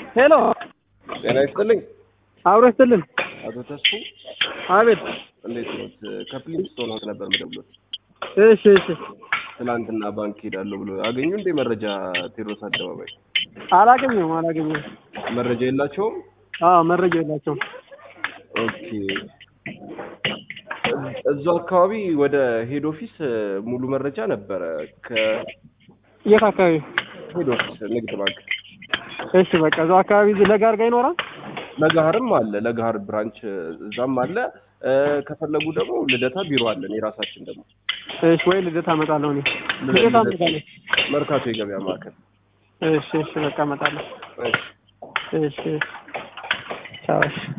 ሄሎ ጤና ይስጥልኝ አብሮ ይስጥልን። አቶ ተስፉ አቤት። እንዴት ነው? ከፕሊንስቶን ሆት ነበር የምደውለው። እሺ እሺ። ትናንትና ባንክ ሄዳለሁ ብሎ አገኙ እንዴ? መረጃ ቴዎድሮስ አደባባይ አላገኘሁም አላገኘሁም። መረጃ የላቸውም። አዎ መረጃ የላቸውም። ኦኬ እዛው አካባቢ ወደ ሄድ ኦፊስ ሙሉ መረጃ ነበረ። የት አካባቢ? ከሄድ ኦፊስ ንግድ ባንክ እሺ በቃ እዛው አካባቢ እዚህ ለጋር ጋር ይኖራል። ለጋህርም አለ። ለጋህር ብራንች እዛም አለ። ከፈለጉ ደግሞ ልደታ ቢሮ አለን የራሳችን ደግሞ እሺ ወይ ልደታ እመጣለሁ እኔ ልደታ እመጣለሁ። መርካቶ የገበያ ማዕከል እሺ እሺ በቃ እመጣለሁ። እሺ እሺ ቻው እሺ